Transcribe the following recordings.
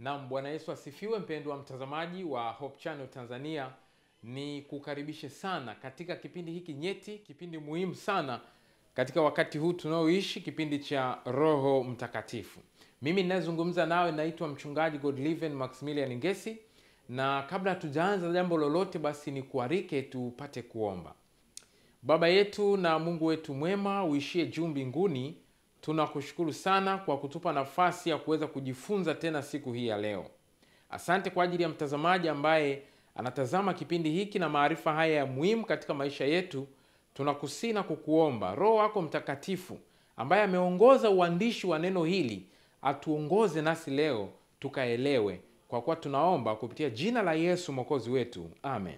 Naam, Bwana Yesu asifiwe. Mpendwa mtazamaji wa Hope Channel Tanzania, ni kukaribishe sana katika kipindi hiki nyeti, kipindi muhimu sana katika wakati huu tunaoishi, kipindi cha Roho Mtakatifu. Mimi ninayezungumza nawe naitwa mchungaji Godliven Maximilian Ngesi, na kabla hatujaanza jambo lolote, basi ni kuarike tupate kuomba. Baba yetu na Mungu wetu mwema uishie juu mbinguni, tunakushukuru sana kwa kutupa nafasi ya kuweza kujifunza tena siku hii ya leo. Asante kwa ajili ya mtazamaji ambaye anatazama kipindi hiki na maarifa haya ya muhimu katika maisha yetu. Tunakusii na kukuomba Roho wako Mtakatifu ambaye ameongoza uandishi wa neno hili atuongoze nasi leo tukaelewe, kwa kuwa tunaomba kupitia jina la Yesu mwokozi wetu, amen.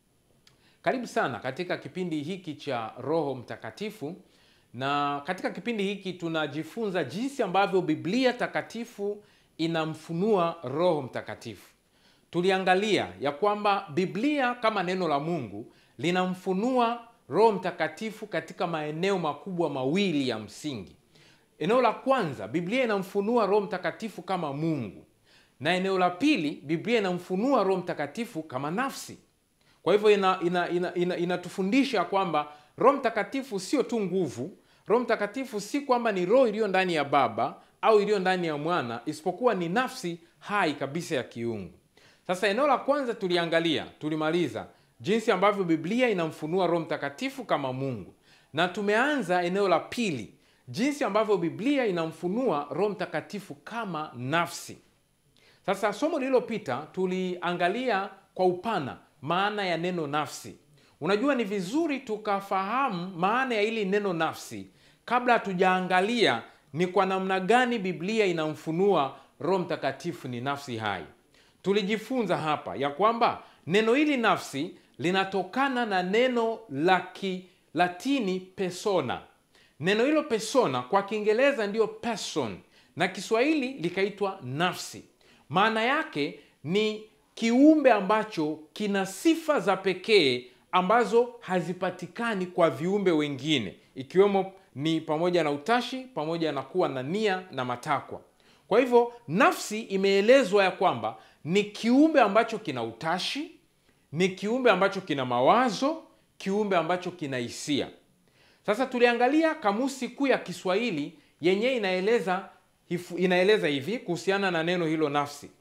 Karibu sana katika kipindi hiki cha Roho Mtakatifu, na katika kipindi hiki tunajifunza jinsi ambavyo Biblia takatifu inamfunua Roho Mtakatifu. Tuliangalia ya kwamba Biblia kama neno la Mungu linamfunua Roho Mtakatifu katika maeneo makubwa mawili ya msingi. Eneo la kwanza, Biblia inamfunua Roho Mtakatifu kama Mungu, na eneo la pili, Biblia inamfunua Roho Mtakatifu kama nafsi. Kwa hivyo inatufundisha ina, ina, ina, ina kwamba Roho Mtakatifu sio tu nguvu. Roho Mtakatifu si kwamba ni roho iliyo ndani ya Baba au iliyo ndani ya Mwana, isipokuwa ni nafsi hai kabisa ya kiungu. Sasa eneo la kwanza tuliangalia, tulimaliza jinsi ambavyo Biblia inamfunua Roho Mtakatifu kama Mungu, na tumeanza eneo la pili, jinsi ambavyo Biblia inamfunua Roho Mtakatifu kama nafsi. Sasa somo lililopita tuliangalia kwa upana maana ya neno nafsi. Unajua, ni vizuri tukafahamu maana ya hili neno nafsi kabla hatujaangalia ni kwa namna gani Biblia inamfunua Roho Mtakatifu ni nafsi hai. Tulijifunza hapa ya kwamba neno hili nafsi linatokana na neno la Kilatini persona. Neno hilo persona kwa Kiingereza ndiyo person na Kiswahili likaitwa nafsi. Maana yake ni kiumbe ambacho kina sifa za pekee ambazo hazipatikani kwa viumbe wengine, ikiwemo ni pamoja na utashi, pamoja na kuwa na nia na matakwa. Kwa hivyo nafsi imeelezwa ya kwamba ni kiumbe ambacho kina utashi, ni kiumbe ambacho kina mawazo, kiumbe ambacho kina hisia. Sasa tuliangalia kamusi kuu ya Kiswahili yenyewe inaeleza inaeleza hivi kuhusiana na neno hilo nafsi.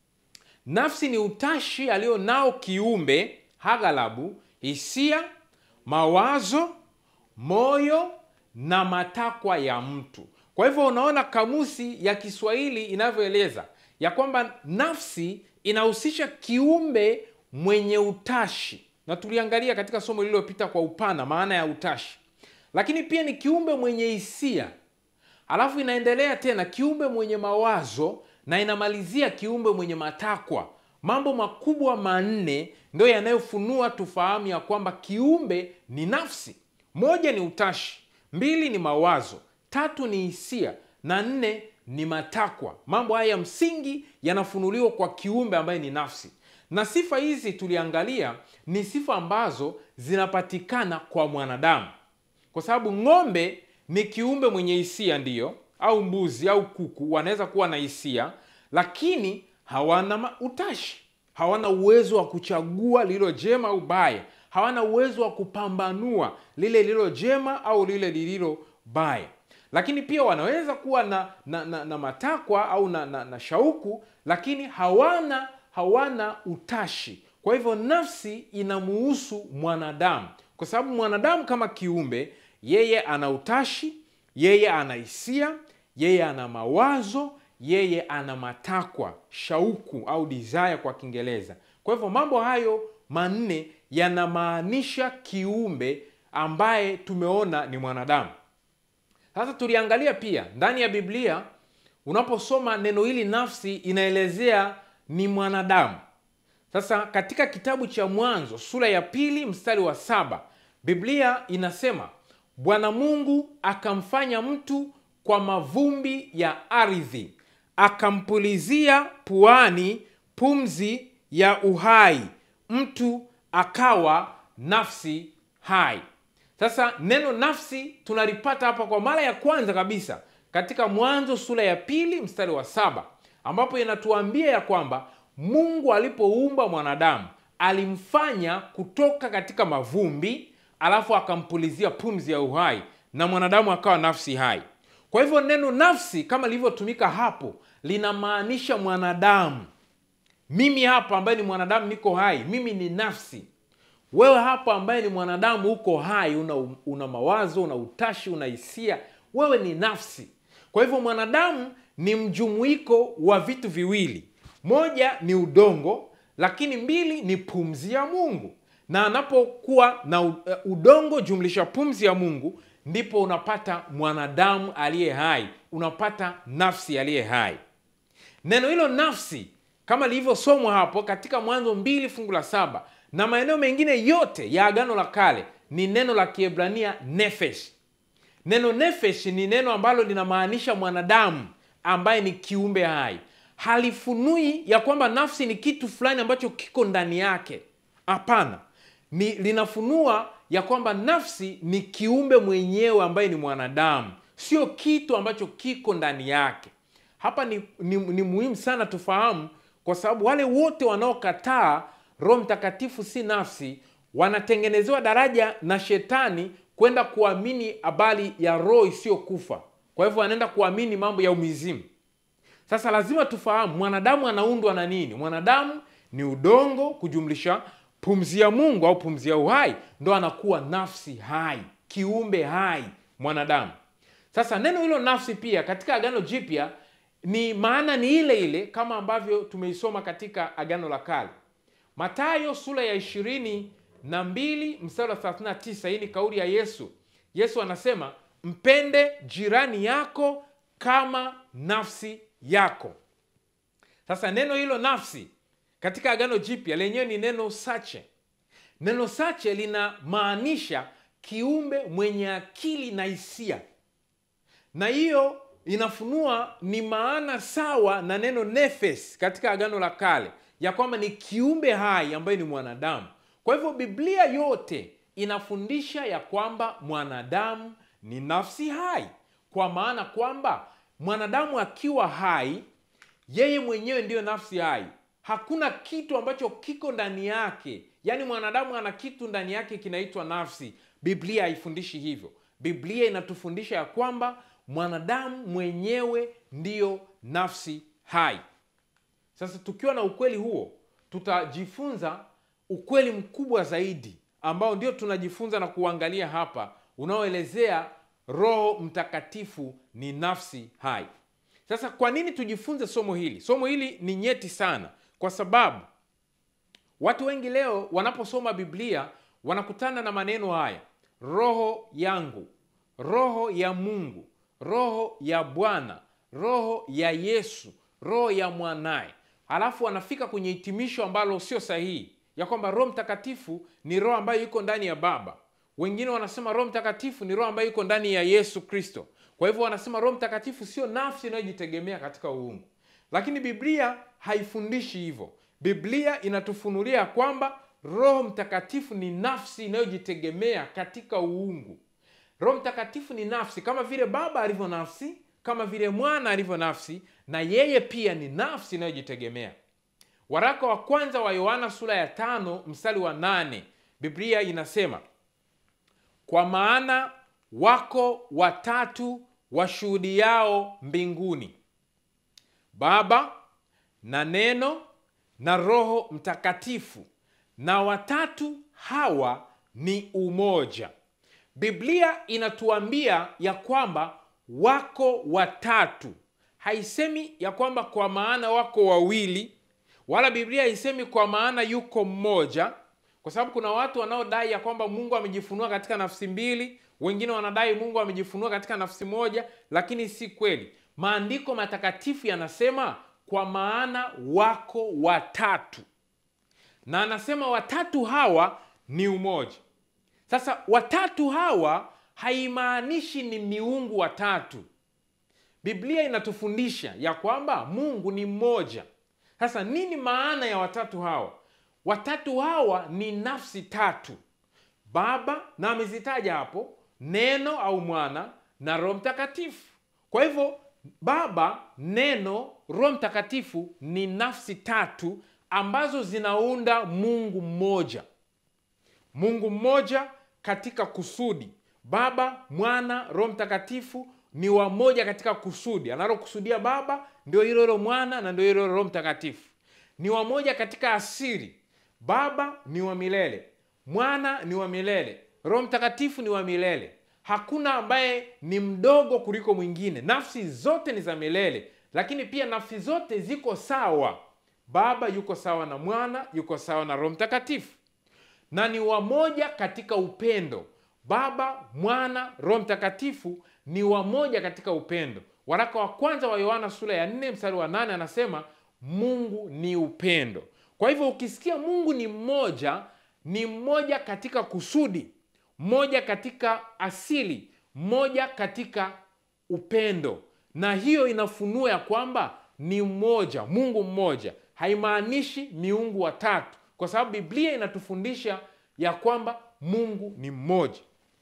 Nafsi ni utashi alio nao kiumbe, aghalabu hisia, mawazo, moyo na matakwa ya mtu. Kwa hivyo unaona kamusi ya Kiswahili inavyoeleza ya kwamba nafsi inahusisha kiumbe mwenye utashi, na tuliangalia katika somo lililopita kwa upana maana ya utashi, lakini pia ni kiumbe mwenye hisia, alafu inaendelea tena kiumbe mwenye mawazo na inamalizia kiumbe mwenye matakwa. Mambo makubwa manne ndio yanayofunua tufahamu ya kwamba kiumbe ni nafsi. Moja ni utashi, mbili ni mawazo, tatu ni hisia na nne ni matakwa. Mambo haya ya msingi yanafunuliwa kwa kiumbe ambaye ni nafsi, na sifa hizi tuliangalia ni sifa ambazo zinapatikana kwa mwanadamu, kwa sababu ng'ombe ni kiumbe mwenye hisia, ndiyo au mbuzi au kuku wanaweza kuwa na hisia, lakini hawana utashi, hawana uwezo wa kuchagua lililo jema au baya, hawana uwezo wa kupambanua lile lililo jema au lile lililo baya. Lakini pia wanaweza kuwa na, na, na, na matakwa au na, na, na shauku, lakini hawana hawana utashi. Kwa hivyo nafsi inamuhusu mwanadamu, kwa sababu mwanadamu kama kiumbe, yeye ana utashi, yeye ana hisia yeye ana mawazo, yeye ana matakwa, shauku au desire kwa Kiingereza. Kwa hivyo mambo hayo manne yanamaanisha kiumbe ambaye tumeona ni mwanadamu. Sasa tuliangalia pia ndani ya Biblia, unaposoma neno hili nafsi inaelezea ni mwanadamu. Sasa katika kitabu cha Mwanzo sura ya pili mstari wa saba Biblia inasema Bwana Mungu akamfanya mtu kwa mavumbi ya ardhi, akampulizia puani pumzi ya uhai, mtu akawa nafsi hai. Sasa neno nafsi tunalipata hapa kwa mara ya kwanza kabisa katika Mwanzo sura ya pili mstari wa saba ambapo inatuambia ya kwamba Mungu alipoumba mwanadamu alimfanya kutoka katika mavumbi, alafu akampulizia pumzi ya uhai na mwanadamu akawa nafsi hai. Kwa hivyo neno nafsi kama lilivyotumika hapo linamaanisha mwanadamu. Mimi hapa ambaye ni mwanadamu niko hai, mimi ni nafsi. Wewe hapa ambaye ni mwanadamu uko hai, una, una mawazo, una utashi, una hisia, wewe ni nafsi. Kwa hivyo mwanadamu ni mjumuiko wa vitu viwili, moja ni udongo, lakini mbili ni pumzi ya Mungu. Na anapokuwa na udongo jumlisha pumzi ya Mungu, ndipo unapata mwanadamu aliye hai, unapata nafsi aliye hai. Neno hilo nafsi kama lilivyosomwa hapo katika Mwanzo mbili fungu la saba na maeneo mengine yote ya Agano la Kale ni neno la Kiebrania nefesh. Neno nefesh ni neno ambalo linamaanisha mwanadamu ambaye ni kiumbe hai. Halifunui ya kwamba nafsi ni kitu fulani ambacho kiko ndani yake. Hapana, ni linafunua ya kwamba nafsi ni kiumbe mwenyewe ambaye ni mwanadamu, sio kitu ambacho kiko ndani yake. Hapa ni, ni, ni muhimu sana tufahamu, kwa sababu wale wote wanaokataa Roho Mtakatifu si nafsi wanatengenezewa daraja na shetani kwenda kuamini habari ya roho isiyokufa. Kwa hivyo wanaenda kuamini mambo ya umizimu. Sasa lazima tufahamu mwanadamu anaundwa na nini? Mwanadamu ni udongo kujumlisha pumzi ya Mungu au pumzi ya uhai, ndo anakuwa nafsi hai, kiumbe hai mwanadamu. Sasa neno hilo nafsi pia katika Agano Jipya ni maana ni ile ile kama ambavyo tumeisoma katika Agano la Kale. Mathayo sura ya ishirini na mbili mstari wa 39. Hii ni kauli ya Yesu. Yesu anasema mpende jirani yako kama nafsi yako. Sasa neno hilo nafsi katika Agano Jipya lenyewe ni neno sache. Neno sache linamaanisha kiumbe mwenye akili na hisia, na hiyo inafunua ni maana sawa na neno nefes katika Agano la Kale ya kwamba ni kiumbe hai ambaye ni mwanadamu. Kwa hivyo Biblia yote inafundisha ya kwamba mwanadamu ni nafsi hai, kwa maana kwamba mwanadamu akiwa hai, yeye mwenyewe ndiyo nafsi hai. Hakuna kitu ambacho kiko ndani yake, yaani mwanadamu ana kitu ndani yake kinaitwa nafsi. Biblia haifundishi hivyo. Biblia inatufundisha ya kwamba mwanadamu mwenyewe ndiyo nafsi hai. Sasa tukiwa na ukweli huo, tutajifunza ukweli mkubwa zaidi ambao ndio tunajifunza na kuangalia hapa, unaoelezea Roho Mtakatifu ni nafsi hai. Sasa kwa nini tujifunze somo hili? Somo hili ni nyeti sana, kwa sababu watu wengi leo wanaposoma Biblia wanakutana na maneno haya: roho yangu, roho ya Mungu, roho ya Bwana, roho ya Yesu, roho ya mwanaye Halafu wanafika kwenye hitimisho ambalo sio sahihi, ya kwamba Roho Mtakatifu ni roho ambayo iko ndani ya Baba. Wengine wanasema Roho Mtakatifu ni roho ambayo iko ndani ya Yesu Kristo. Kwa hivyo wanasema Roho Mtakatifu sio nafsi inayojitegemea katika uungu, lakini Biblia haifundishi hivyo. Biblia inatufunulia kwamba Roho Mtakatifu ni nafsi inayojitegemea katika uungu. Roho Mtakatifu ni nafsi kama vile Baba alivyo nafsi kama vile mwana alivyo nafsi na yeye pia ni nafsi inayojitegemea. Waraka wa kwanza wa Yohana sura ya tano mstari wa nane Biblia inasema, kwa maana wako watatu washuhudiao mbinguni, Baba na Neno na Roho Mtakatifu, na watatu hawa ni umoja. Biblia inatuambia ya kwamba wako watatu. Haisemi ya kwamba kwa maana wako wawili, wala Biblia haisemi kwa maana yuko mmoja, kwa sababu kuna watu wanaodai ya kwamba Mungu amejifunua katika nafsi mbili, wengine wanadai Mungu amejifunua katika nafsi moja, lakini si kweli. Maandiko matakatifu yanasema kwa maana wako watatu, na anasema watatu hawa ni umoja. Sasa watatu hawa haimaanishi ni miungu watatu. Biblia inatufundisha ya kwamba Mungu ni mmoja. Sasa nini maana ya watatu hawa? Watatu hawa ni nafsi tatu, Baba na amezitaja hapo, Neno au Mwana na Roho Mtakatifu. Kwa hivyo Baba, Neno, Roho Mtakatifu ni nafsi tatu ambazo zinaunda Mungu mmoja. Mungu mmoja katika kusudi. Baba, Mwana, Roho Mtakatifu ni wamoja katika kusudi. Analokusudia Baba ndio hilo hilo Mwana na ndio hilo hilo Roho Mtakatifu. Ni wamoja katika asili. Baba ni wa milele, Mwana ni wa milele, Roho Mtakatifu ni wa milele. Hakuna ambaye ni mdogo kuliko mwingine. Nafsi zote ni za milele, lakini pia nafsi zote ziko sawa. Baba yuko sawa na Mwana, yuko sawa na Roho Mtakatifu, na ni wamoja katika upendo. Baba, Mwana, Roho Mtakatifu ni wamoja katika upendo. Waraka wa kwanza wa Yohana sura ya 4 mstari wa 8 anasema Mungu ni upendo. Kwa hivyo ukisikia Mungu ni mmoja, ni mmoja katika kusudi, mmoja katika asili, mmoja katika upendo, na hiyo inafunua ya kwamba ni mmoja, Mungu mmoja. Haimaanishi miungu watatu, kwa sababu Biblia inatufundisha ya kwamba Mungu ni mmoja.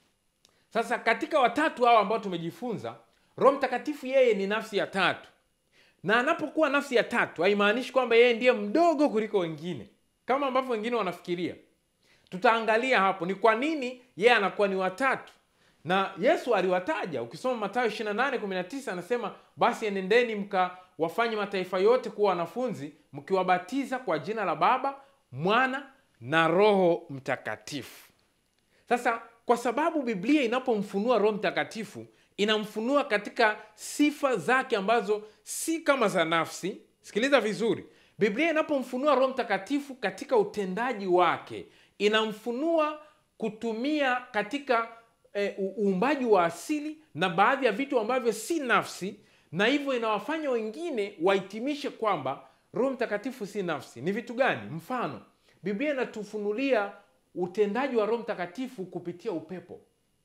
Sasa katika watatu hao ambao tumejifunza, Roho Mtakatifu yeye ni nafsi ya tatu, na anapokuwa nafsi ya tatu haimaanishi kwamba yeye ndiye mdogo kuliko wengine kama ambavyo wengine wanafikiria. Tutaangalia hapo ni kwa nini yeye anakuwa ni watatu, na Yesu aliwataja. Ukisoma Mathayo 28:19 anasema, basi enendeni mkawafanye mataifa yote kuwa wanafunzi, mkiwabatiza kwa jina la Baba, Mwana na Roho Mtakatifu. Sasa kwa sababu Biblia inapomfunua Roho Mtakatifu inamfunua katika sifa zake ambazo si kama za nafsi. Sikiliza vizuri, Biblia inapomfunua Roho Mtakatifu katika utendaji wake inamfunua kutumia katika e, uumbaji wa asili na baadhi ya vitu ambavyo si nafsi, na hivyo inawafanya wengine wahitimishe kwamba Roho Mtakatifu si nafsi. Ni vitu gani? Mfano, Biblia inatufunulia utendaji wa Roho Mtakatifu kupitia upepo.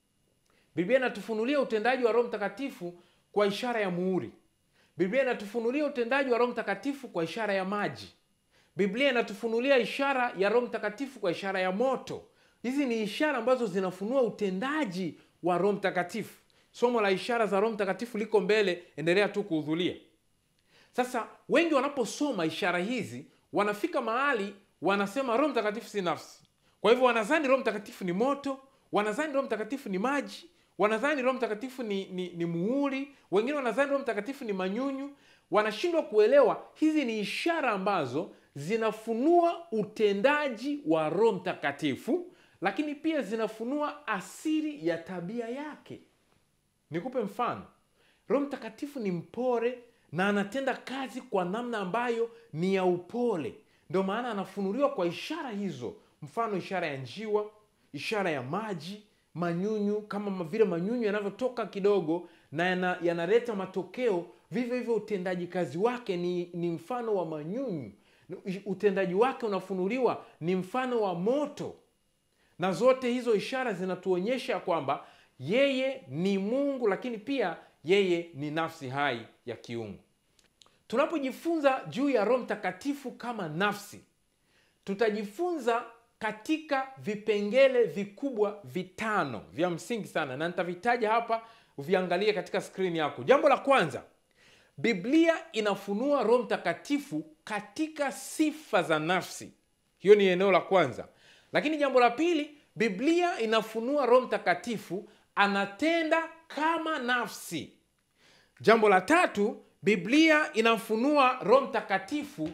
Biblia inatufunulia utendaji wa Roho Mtakatifu kwa ishara ya muhuri. Biblia inatufunulia utendaji wa Roho Mtakatifu kwa ishara ya maji. Biblia inatufunulia ishara ya Roho Mtakatifu kwa ishara ya moto. Hizi ni ishara ambazo zinafunua utendaji wa Roho Mtakatifu. Somo la ishara za Roho Mtakatifu liko mbele, endelea tu kuhudhuria. Sasa wengi wanaposoma ishara hizi wanafika mahali wanasema Roho Mtakatifu si nafsi. Kwa hivyo wanadhani Roho Mtakatifu ni moto, wanadhani Roho Mtakatifu ni maji, wanadhani Roho Mtakatifu ni, ni, ni muhuri, wengine wanadhani Roho Mtakatifu ni manyunyu. Wanashindwa kuelewa hizi ni ishara ambazo zinafunua utendaji wa Roho Mtakatifu, lakini pia zinafunua asili ya tabia yake. Nikupe mfano. Roho Mtakatifu ni mpole na anatenda kazi kwa namna ambayo ni ya upole, ndio maana anafunuliwa kwa ishara hizo, mfano ishara ya njiwa, ishara ya maji, manyunyu, kama vile manyunyu yanavyotoka kidogo na yana, yanaleta matokeo. Vivyo hivyo utendaji kazi wake ni, ni mfano wa manyunyu. Utendaji wake unafunuliwa ni mfano wa moto, na zote hizo ishara zinatuonyesha kwamba yeye ni Mungu, lakini pia yeye ni nafsi hai ya kiungu. Tunapojifunza juu ya Roho Mtakatifu kama nafsi, tutajifunza katika vipengele vikubwa vitano vya msingi sana, na nitavitaja hapa, uviangalie katika skrini yako. Jambo la kwanza, Biblia inafunua Roho Mtakatifu katika sifa za nafsi. Hiyo ni eneo la kwanza. Lakini jambo la pili, Biblia inafunua Roho Mtakatifu anatenda kama nafsi. Jambo la tatu, Biblia inafunua Roho Mtakatifu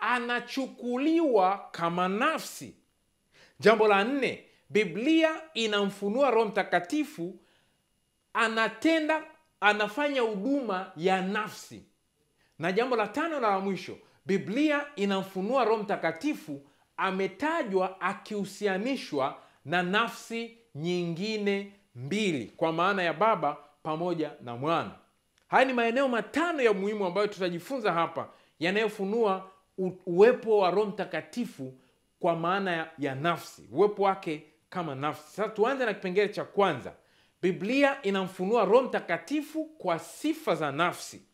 anachukuliwa kama nafsi. Jambo la nne, Biblia inamfunua Roho Mtakatifu anatenda, anafanya huduma ya nafsi. Na jambo la tano na la mwisho, Biblia inamfunua Roho Mtakatifu ametajwa akihusianishwa na nafsi nyingine mbili, kwa maana ya Baba pamoja na Mwana. Haya ni maeneo matano ya muhimu ambayo tutajifunza hapa yanayofunua uwepo wa Roho Mtakatifu kwa maana ya, ya nafsi, uwepo wake kama nafsi. Sasa tuanze na kipengele cha kwanza. Biblia inamfunua Roho Mtakatifu kwa sifa za nafsi.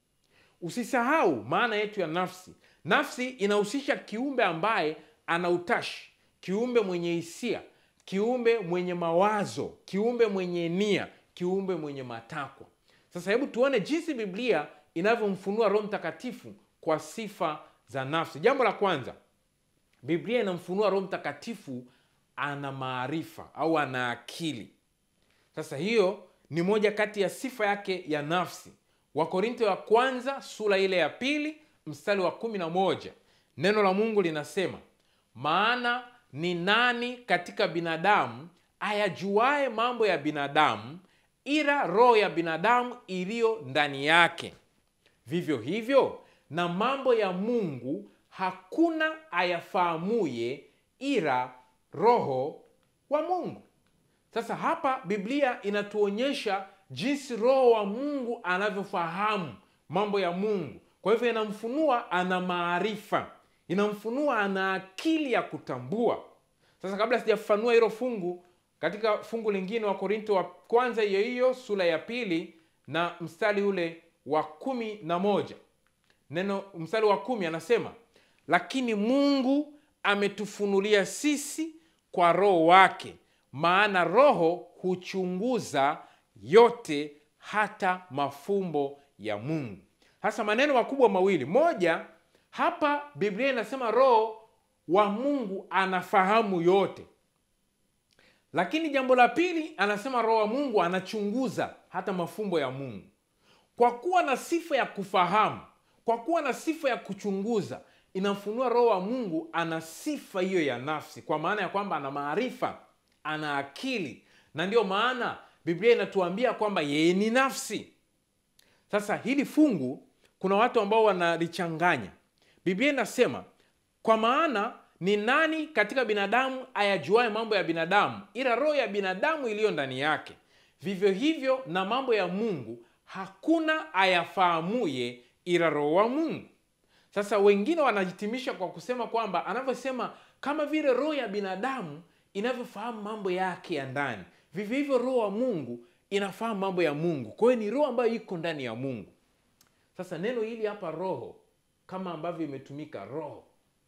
Usisahau maana yetu ya nafsi. Nafsi inahusisha kiumbe ambaye ana utashi, kiumbe mwenye hisia, kiumbe mwenye mawazo, kiumbe mwenye nia, kiumbe mwenye matakwa. Sasa hebu tuone jinsi Biblia inavyomfunua Roho Mtakatifu kwa sifa za nafsi. Jambo la kwanza, Biblia inamfunua Roho Mtakatifu ana maarifa au ana akili. Sasa hiyo ni moja kati ya sifa yake ya nafsi. Wakorintho wa kwanza sura ile ya pili mstari wa kumi na moja neno la Mungu linasema, maana ni nani katika binadamu ayajuaye mambo ya binadamu ila roho ya binadamu iliyo ndani yake? Vivyo hivyo na mambo ya Mungu hakuna ayafahamuye ila roho wa Mungu. Sasa hapa Biblia inatuonyesha jinsi roho wa Mungu anavyofahamu mambo ya Mungu. Kwa hivyo inamfunua ana maarifa, inamfunua ana akili ya kutambua. Sasa kabla sijafafanua hilo fungu, katika fungu lingine wa Korinto wa kwanza hiyo hiyo sura ya pili na mstari ule wa kumi na moja neno mstari wa kumi anasema, lakini Mungu ametufunulia sisi kwa roho wake, maana roho huchunguza yote, hata mafumbo ya Mungu. Hasa maneno makubwa mawili. Moja, hapa Biblia inasema roho wa Mungu anafahamu yote, lakini jambo la pili anasema roho wa Mungu anachunguza hata mafumbo ya Mungu. Kwa kuwa na sifa ya kufahamu, kwa kuwa na sifa ya kuchunguza, inamfunua roho wa Mungu ana sifa hiyo ya nafsi, kwa maana ya kwamba ana maarifa, ana akili, na ndiyo maana Biblia inatuambia kwamba yeye ni nafsi. Sasa hili fungu kuna watu ambao wanalichanganya. Biblia inasema kwa maana ni nani katika binadamu ayajuaye mambo ya binadamu ila roho ya binadamu iliyo ndani yake? Vivyo hivyo na mambo ya Mungu hakuna ayafahamuye ila roho wa Mungu. Sasa wengine wanahitimisha kwa kusema kwamba anavyosema kama vile roho ya binadamu inavyofahamu mambo yake ya ndani, vivyo hivyo roho wa Mungu inafahamu mambo ya Mungu. Kwa hiyo ni roho ambayo iko ndani ya Mungu. Sasa neno hili hapa roho, kama ambavyo imetumika roho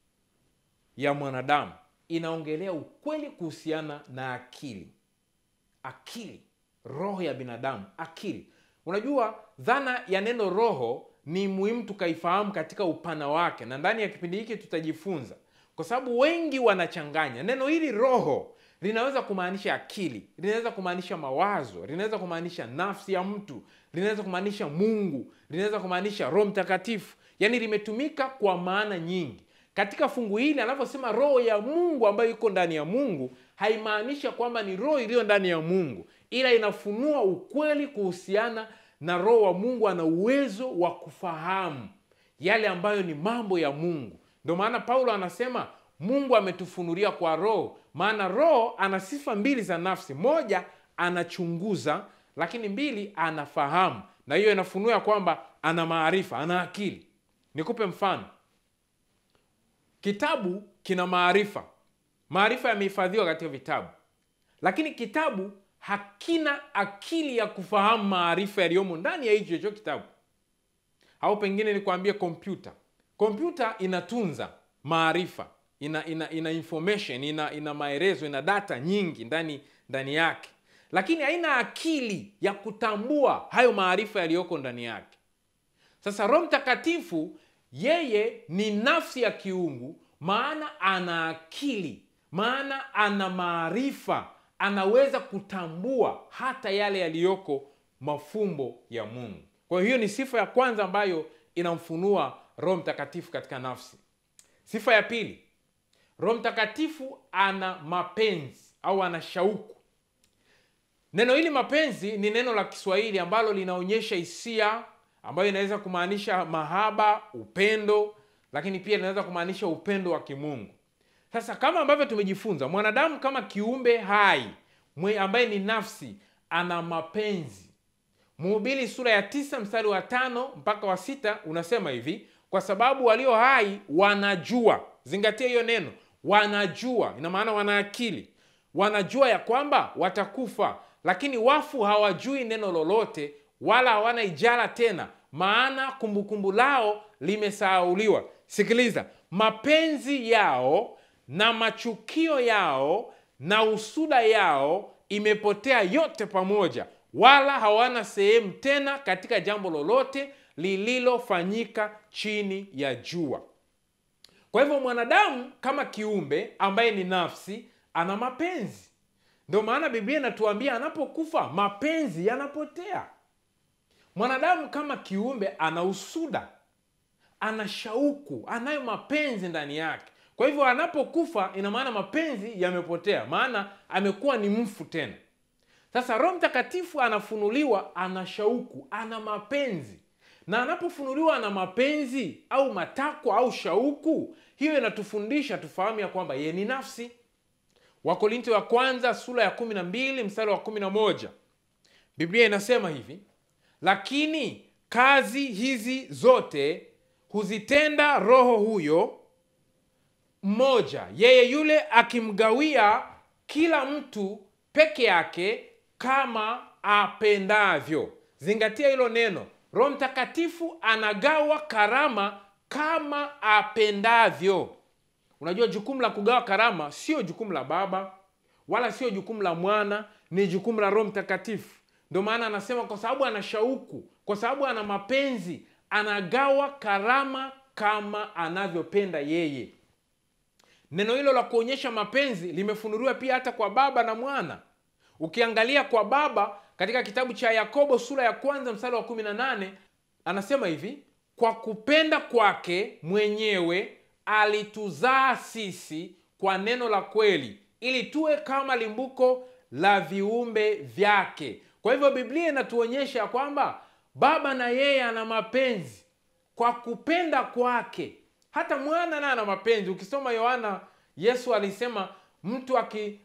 ya mwanadamu, inaongelea ukweli kuhusiana na akili. Akili, roho ya binadamu, akili. Unajua, dhana ya neno roho ni muhimu tukaifahamu katika upana wake, na ndani ya kipindi hiki tutajifunza, kwa sababu wengi wanachanganya neno hili roho linaweza kumaanisha akili, linaweza kumaanisha mawazo, linaweza kumaanisha nafsi ya mtu, linaweza kumaanisha Mungu, linaweza kumaanisha Roho Mtakatifu. Yaani limetumika kwa maana nyingi. Katika fungu hili anavyosema roho ya Mungu ambayo iko ndani ya Mungu, haimaanisha kwamba ni roho iliyo ndani ya Mungu, ila inafunua ukweli kuhusiana na roho wa Mungu. Ana uwezo wa kufahamu yale ambayo ni mambo ya Mungu. Ndio maana Paulo anasema Mungu ametufunulia kwa roho, maana roho ana sifa mbili za nafsi. Moja, anachunguza, lakini mbili, anafahamu, na hiyo inafunua kwamba ana maarifa, ana akili. Nikupe mfano. Kitabu kina maarifa, maarifa yamehifadhiwa katika vitabu, lakini kitabu hakina akili ya kufahamu maarifa yaliyomo ndani ya hicho hicho kitabu. Au pengine nikwambie, kompyuta. Kompyuta inatunza maarifa ina, ina, ina information ina, ina maelezo ina data nyingi ndani ndani yake, lakini haina akili ya kutambua hayo maarifa yaliyoko ndani yake. Sasa Roho Mtakatifu yeye ni nafsi ya kiungu, maana ana akili, maana ana maarifa, anaweza kutambua hata yale yaliyoko mafumbo ya Mungu. Kwa hiyo ni sifa ya kwanza ambayo inamfunua Roho Mtakatifu katika nafsi. Sifa ya pili, Roho Mtakatifu ana mapenzi au ana shauku. Neno hili mapenzi ni neno la Kiswahili ambalo linaonyesha hisia ambayo inaweza kumaanisha mahaba, upendo, lakini pia linaweza kumaanisha upendo wa kimungu. Sasa kama ambavyo tumejifunza, mwanadamu kama kiumbe hai mwe ambaye ni nafsi ana mapenzi. Mhubiri sura ya tisa mstari wa tano mpaka wa sita unasema hivi, kwa sababu walio hai wanajua. Zingatia hiyo neno wanajua, ina maana wana akili, wanajua ya kwamba watakufa, lakini wafu hawajui neno lolote, wala hawana ijara tena, maana kumbukumbu lao limesahauliwa. Sikiliza, mapenzi yao na machukio yao na usuda yao imepotea yote pamoja, wala hawana sehemu tena katika jambo lolote lililofanyika chini ya jua. Kwa hivyo mwanadamu kama kiumbe ambaye ni nafsi ana mapenzi. Ndio maana Biblia inatuambia anapokufa mapenzi yanapotea. Mwanadamu kama kiumbe ana usuda, ana shauku, anayo mapenzi ndani yake. Kwa hivyo anapokufa, ina maana mapenzi yamepotea, maana amekuwa ni mfu tena. Sasa Roho Mtakatifu anafunuliwa, ana shauku, ana mapenzi, na anapofunuliwa ana mapenzi au matakwa au shauku, hiyo inatufundisha tufahamu ya kwamba yeye ni nafsi. Wakorinto wa kwanza sura ya kumi na mbili mstari wa kumi na moja Biblia inasema hivi: lakini kazi hizi zote huzitenda Roho huyo mmoja, yeye yule akimgawia kila mtu peke yake kama apendavyo. Zingatia hilo neno, Roho Mtakatifu anagawa karama kama apendavyo. Unajua, jukumu la kugawa karama sio jukumu la Baba wala sio jukumu la Mwana, ni jukumu la Roho Mtakatifu. Ndio maana anasema kwa sababu ana shauku, kwa sababu ana mapenzi, anagawa karama kama anavyopenda yeye. Neno hilo la kuonyesha mapenzi limefunuliwa pia hata kwa Baba na Mwana. Ukiangalia kwa Baba katika kitabu cha Yakobo sura ya kwanza mstari wa 18 anasema hivi: kwa kupenda kwake mwenyewe alituzaa sisi kwa neno la kweli, ili tuwe kama limbuko la viumbe vyake. Kwa hivyo Biblia inatuonyesha kwamba Baba na yeye ana mapenzi kwa kupenda kwake. Hata mwana naye ana mapenzi. Ukisoma Yohana, Yesu alisema mtu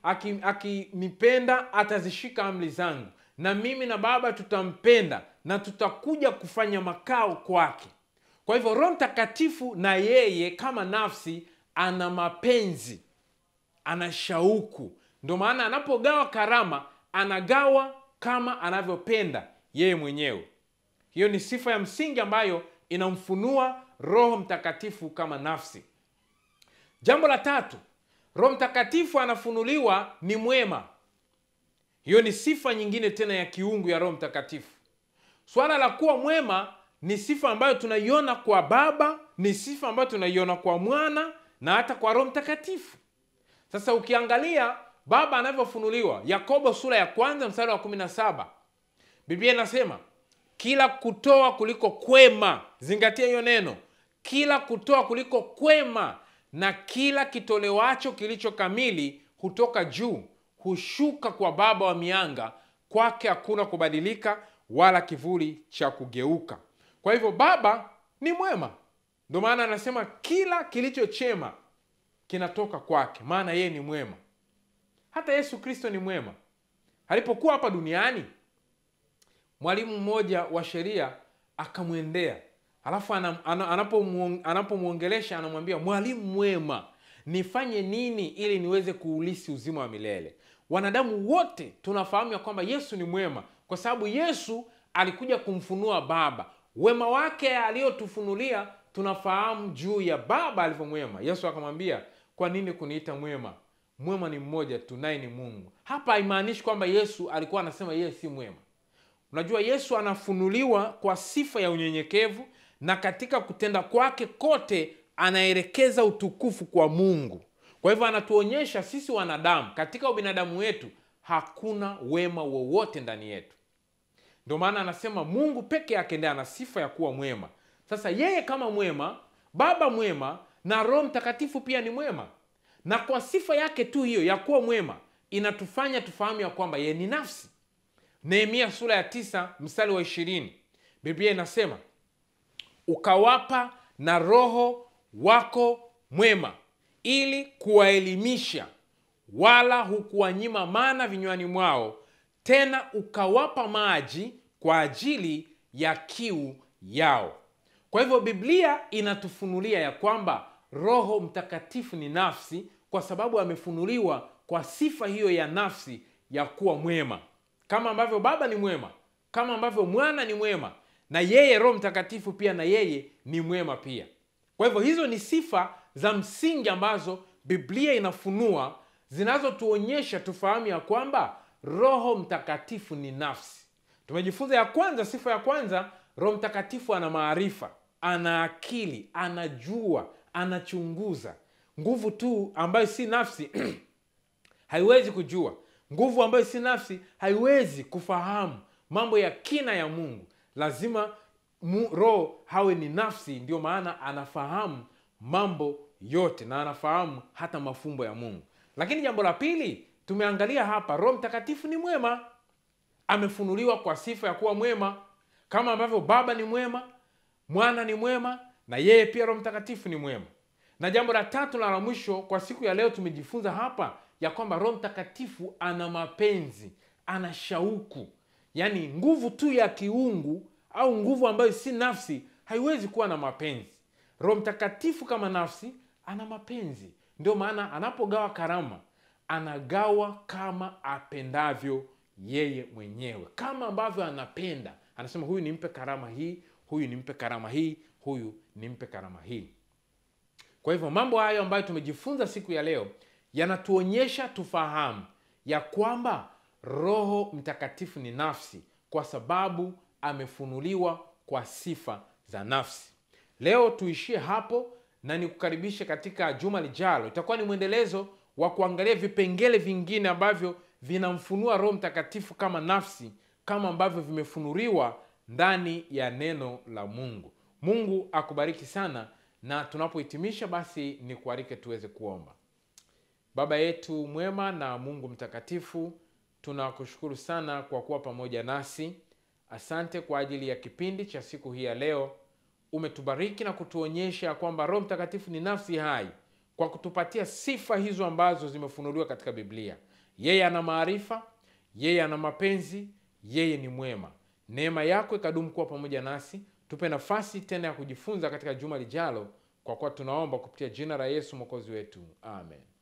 akinipenda aki, aki atazishika amri zangu, na mimi na Baba tutampenda na tutakuja kufanya makao kwake. Kwa hivyo Roho Mtakatifu na yeye kama nafsi ana mapenzi, ana shauku. Ndio maana anapogawa karama anagawa kama anavyopenda yeye mwenyewe. Hiyo ni sifa ya msingi ambayo inamfunua Roho Mtakatifu kama nafsi. Jambo la tatu, Roho Mtakatifu anafunuliwa ni mwema. Hiyo ni sifa nyingine tena ya kiungu ya Roho Mtakatifu. Swala la kuwa mwema ni sifa ambayo tunaiona kwa Baba, ni sifa ambayo tunaiona kwa Mwana na hata kwa Roho Mtakatifu. Sasa ukiangalia Baba anavyofunuliwa, Yakobo sura ya kwanza mstari wa 17, Biblia inasema kila kutoa kuliko kwema, zingatia hiyo neno, kila kutoa kuliko kwema na kila kitolewacho kilicho kamili hutoka juu, hushuka kwa Baba wa mianga, kwake hakuna kubadilika wala kivuli cha kugeuka. Kwa hivyo Baba ni mwema, ndio maana anasema kila kilicho chema kinatoka kwake, maana yeye ni mwema. Hata Yesu Kristo ni mwema. Alipokuwa hapa duniani, mwalimu mmoja wa sheria akamwendea, alafu anapomwongelesha anamwambia, mwalimu mwema, nifanye nini ili niweze kuulisi uzima wa milele? Wanadamu wote tunafahamu ya kwamba Yesu ni mwema, kwa sababu Yesu alikuja kumfunua Baba. Wema wake aliyotufunulia tunafahamu juu ya Baba alivyo mwema. Yesu akamwambia, kwa nini kuniita mwema? Mwema ni mmoja tu, naye ni Mungu. Hapa haimaanishi kwamba Yesu alikuwa anasema yeye si mwema. Unajua, Yesu anafunuliwa kwa sifa ya unyenyekevu, na katika kutenda kwake kote anaelekeza utukufu kwa Mungu. Kwa hivyo anatuonyesha sisi wanadamu, katika ubinadamu wetu hakuna wema wowote ndani yetu. Ndio maana anasema Mungu peke yake ndiye ana sifa ya kuwa mwema. Sasa yeye kama mwema, Baba mwema na Roho Mtakatifu pia ni mwema, na kwa sifa yake tu hiyo ya kuwa mwema inatufanya tufahamu ya kwamba yeye ni nafsi. Nehemia sura ya tisa mstari wa ishirini Biblia inasema ukawapa na Roho wako mwema ili kuwaelimisha, wala hukuwanyima mana vinywani mwao, tena ukawapa maji kwa ajili ya kiu yao. Kwa hivyo Biblia inatufunulia ya kwamba Roho Mtakatifu ni nafsi, kwa sababu amefunuliwa kwa sifa hiyo ya nafsi ya kuwa mwema, kama ambavyo Baba ni mwema, kama ambavyo Mwana ni mwema, na yeye Roho Mtakatifu pia na yeye ni mwema pia. Kwa hivyo hizo ni sifa za msingi ambazo Biblia inafunua zinazotuonyesha tufahamu ya kwamba Roho Mtakatifu ni nafsi. tumejifunza ya kwanza sifa ya kwanza roho mtakatifu ana maarifa ana akili anajua anachunguza nguvu tu ambayo si nafsi haiwezi kujua nguvu ambayo si nafsi haiwezi kufahamu mambo ya kina ya mungu lazima mu, roho hawe ni nafsi ndio maana anafahamu mambo yote na anafahamu hata mafumbo ya mungu lakini jambo la pili tumeangalia hapa roho mtakatifu ni mwema amefunuliwa kwa sifa ya kuwa mwema kama ambavyo baba ni mwema mwana ni mwema na yeye pia roho mtakatifu ni mwema na jambo la tatu na la mwisho kwa siku ya leo tumejifunza hapa ya kwamba roho mtakatifu ana mapenzi ana shauku yaani nguvu tu ya kiungu au nguvu ambayo si nafsi haiwezi kuwa na mapenzi roho mtakatifu kama nafsi ana mapenzi ndio maana anapogawa karama anagawa kama apendavyo yeye mwenyewe kama ambavyo anapenda anasema huyu nimpe karama hii huyu nimpe karama hii huyu nimpe karama hii kwa hivyo mambo hayo ambayo tumejifunza siku ya leo yanatuonyesha tufahamu ya kwamba roho mtakatifu ni nafsi kwa sababu amefunuliwa kwa sifa za nafsi leo tuishie hapo na nikukaribishe katika juma lijalo itakuwa ni mwendelezo wa kuangalia vipengele vingine ambavyo vinamfunua roho mtakatifu kama nafsi kama ambavyo vimefunuliwa ndani ya neno la mungu mungu akubariki sana na tunapohitimisha basi ni kuarike tuweze kuomba baba yetu mwema na mungu mtakatifu tunakushukuru sana kwa kuwa pamoja nasi asante kwa ajili ya kipindi cha siku hii ya leo umetubariki na kutuonyesha kwamba roho mtakatifu ni nafsi hai kwa kutupatia sifa hizo ambazo zimefunuliwa katika biblia yeye ana maarifa yeye ana mapenzi yeye ni mwema neema yako ikadumu kuwa pamoja nasi tupe nafasi tena ya kujifunza katika juma lijalo kwa kuwa tunaomba kupitia jina la yesu mwokozi wetu amen